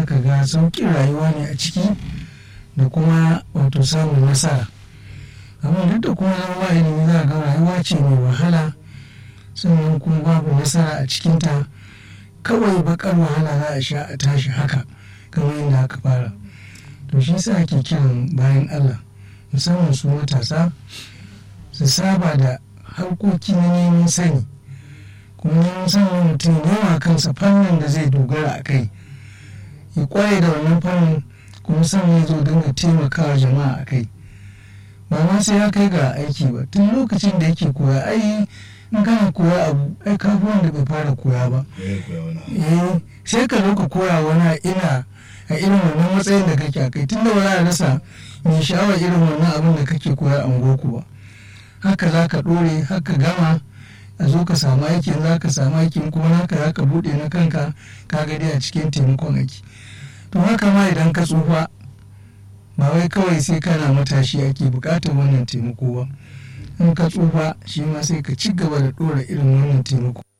za ka ga sauƙin rayuwa ne a ciki da kuma wato samun nasara amma duk da kuma zama ba ilimi za ga rayuwa ce mai wahala sannan kuma babu nasara a cikinta kawai bakar wahala za a sha a tashi haka kamar yadda aka fara to shi sa ake kiran bayan allah musamman su matasa su saba da harkoki na neman sani kuma neman sanin mutum yawa kansa fannin da zai dogara a kai ya kwaye da wannan fannin kuma sannan ya zo dinga taimakawa jama'a a kai ba ma sai ya kai ga aiki ba tun lokacin da yake koya ai in kana koya abu ai ka wanda bai fara koya ba eh sai ka zo ka koya wani ina a irin wannan matsayin da kake a kai tun da ba za a rasa mai sha'awar irin wannan abin da kake koya a goku ba haka za ka ɗore haka gama a zo ka samu aikin za ka samu aikin kuma haka za ka buɗe na kanka ka ga dai a cikin taimakon aiki to haka ma idan ka tsufa ba wai kawai sai kana matashi ake buƙatar wannan taimako ba in ka tsufa shi ma sai ka ci gaba da ɗora irin wannan taimako